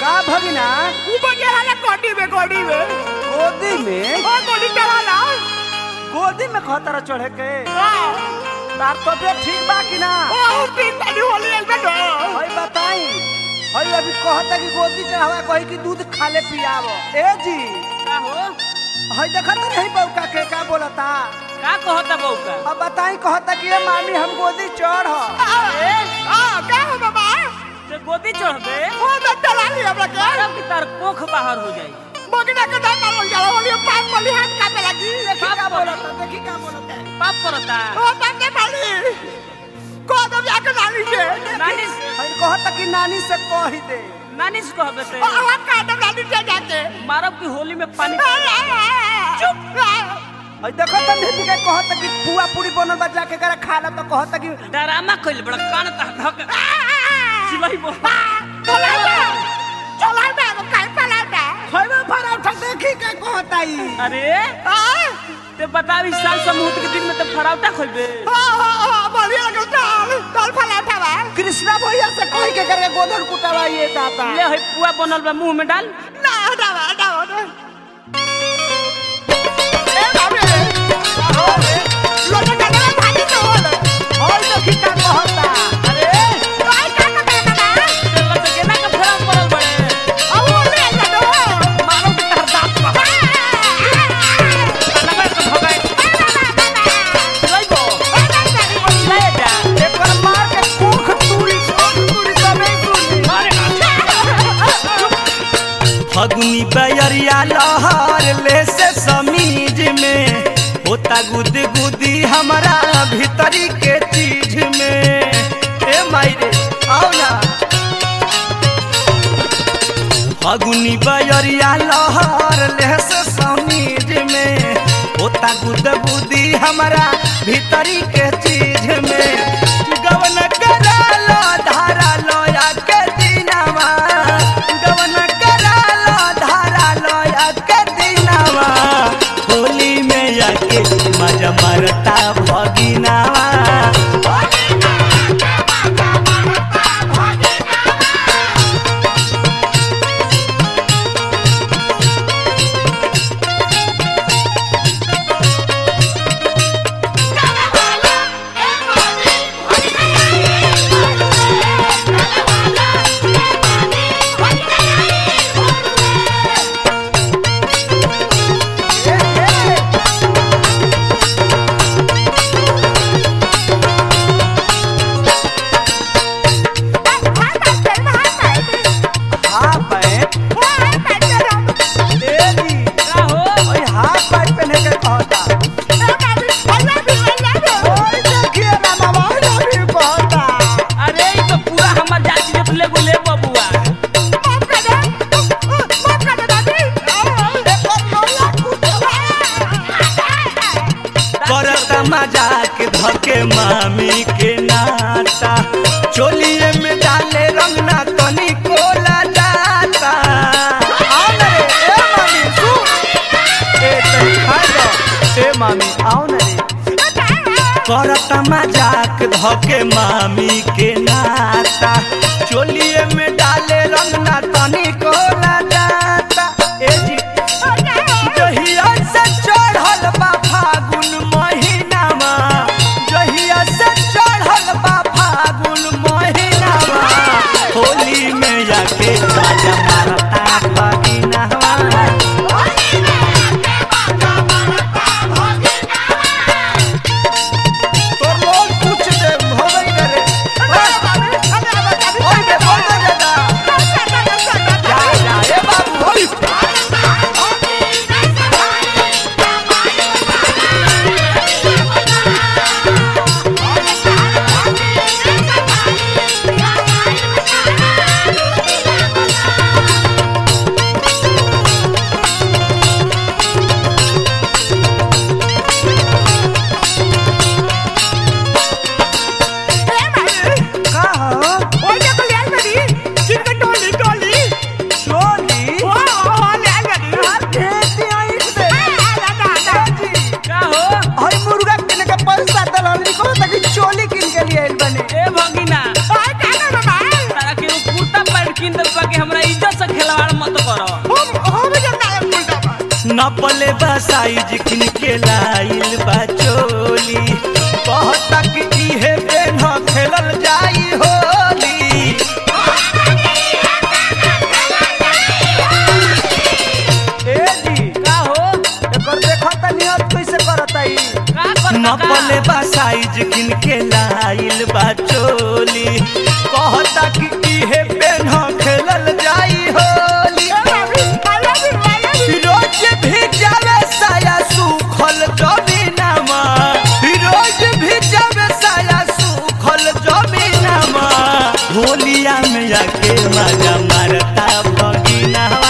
का भगिना ऊपर चला ना गोदी में गोदी में गोदी में ओ गोदी चला ना गोदी में खतरा चढ़े के हाँ तार तबियत ठीक बा कि ना ओ तीन ताली होली एक बेटो हई बताई हई अभी कहता कि गोदी चढ़ावा कही कि दूध खाले पियावो ए जी का हो हई देखत नहीं बउका के का बोलता का कहता बहू का अब बताई कहता कि ए मामी हम गोदी चढ़ ए आ क्या हो बाबा ते गोदी चढ़बे ओ तो चला लिया हमरा के मारब की तार कोख बाहर हो जाई बगना के दाम मारो चला होली पाप मली हाथ काटे लगी देखी का बोलता देखी का बोलता पाप परता ओ तंगे माली को तो जाके नानी से नानी से हई कहता कि नानी से कही दे नानी से कहबे ते ओ हम काटे नानी से जाके मारब की होली में पानी चुप हई देखत नहीं कि कहता कि पुआ पूरी बनल बा जाके करे खाला तो कहता कि डरामा कइल बड़ा कान ता धक सिलाई बो चला चला ना काई पला ना हई में पराठा देखी के कहता ई अरे आ ते बताव इस साल समूह के दिन में ते फराउटा खोलबे बढ़िया लगे चाल चाल फला उठावा कृष्णा भैया से कही के करे गोधन कुटावा ये दाता ले हई पुआ बनल बा मुंह में डाल ना हटावा हटावा ना ए बाबे लोटे कने भागी तो होले हई देखी का कहता अरे काय का का का ना चल तो केना का फराउ पड़ल बड़े अब होले ना दो मारो की तार दांत बा लगा के भगाई सिलाई बो ले जा एकर मार के कोख तूरी कोख तूरी तबे तूरी मारे फगुनी बैरिया लहर ले से समीज में होता गुद गुदी हमारा भीतरी के चीज में ए मायरे आओ ना फगुनी बैरिया लहर ले से समीज में होता गुद गुदी हमारा भीतरी के चीज में गवन करा लो धारा लो या के दिनवा गवन करा लो धारा लो या के दिनवा होली में आके मजा मरता भगिनावा हां पैंट ए जी का हो हई हाफ पैंट पहने के कहता ओए देखिए ना बाबा हई भी कहता अरे ई तो पूरा हमर जाति के ले गुले बबुआ करत मजाक धके मामी के नाता चोलिए में डाले रंग ना तनी कोला जाता आओ ना रे ए मामी सुन ए तनी खा दो ए मामी आओ ना रे करत मजाक धके मामी के नाता चोलिए में डाले रंग ना तनी कोला जाता ए जी जहिया से चढ़ल बा फागुन महीनामा जहिया से चढ़ल बा फागुन महीनामा होली में आके बाजा मारता भगिनावा तो लोग पूछ दे होवे करे ओए बे बोल दे नपले बा साइज किन के लाइल बा चोली कहता कि इहे पेन खेलल जाई होली ए जी का हो एकर देखो त नियत कैसे करता ई का कर नपले बा साइज किन के लाइल बा चोली कहता कि इहे पेन खेलल जाई होली रोज भी जावे साया सुखल जमीनमा रोज भी जावे साया सुखल जमीनमा होलिया में आके मजा मारता भगिनवा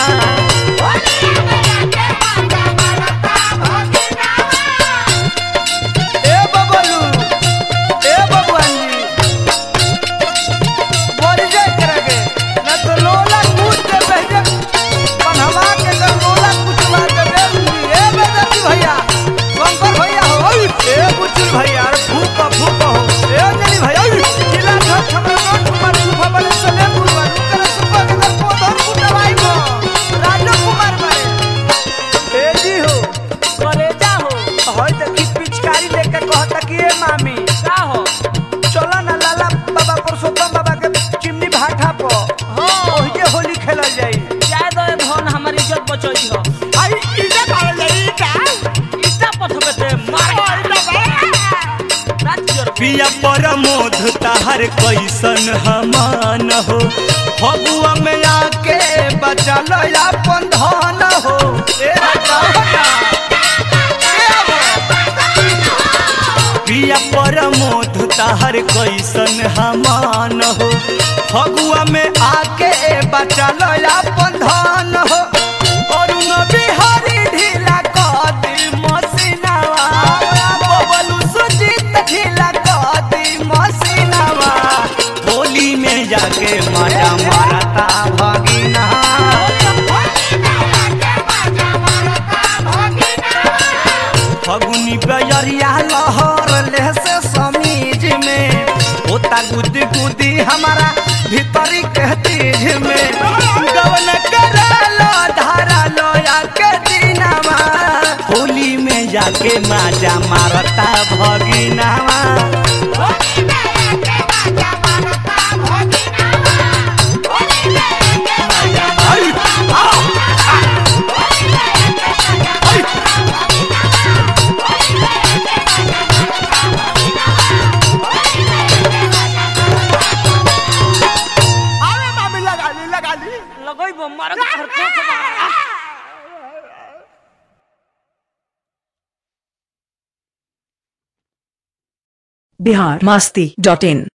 ए बबलू ए बबुआन जी बोल जाए करगे ना तो लोला कूद के बहजे पनहवा के कर लोला कुछ मार के दे दूंगी ए बेदती भैया शंकर भैया हो ओय ए बुचुल भैया अरे फूक फूक हो ए जनी भैया ओय जिला घर खबर नोट कुमार सुफा बने सले पुरवा कर सुफा के कर पोधर कुटवाई को राजू कुमार बारे ए जी हो करेजा हो होय देखी पिचकारी लेके कहता कि ए मामी का हो चलो ना लाला बाबा पुरुषोत्तम बाबा के चिमनी भाठा पर हो ओहिजे होली खेलल जाई जाय दो धन हमर इज्जत बचई हो आई इधर आ जाई का इटा पथबे ते मार राज्य पिया परमोध ताहर कैसन हमान हो फगुआ में आके बचल अपन धन हो ए राजा होता। पिया परमोध ताहर कैसन हमान हो फगुआ में आके बचल अपन धन हो अरुण बिहारी ढीला कदी मसीनावा बबलू सुजीत ढीला कदी मसीनावा होली में जाके मजा मारता भगिना फगुनी बयरिया लहर ले से समीज में होता गुदी गुदी हमारा भीतरी के तीज में गवन करालो धारा लोया के दिनावा होली में जाके माजा मारता भगिनावा आई, आओ, अरे मामी लगा ली लगा ली लगई मार के खरको के मार बिहार मास्ती डॉट इन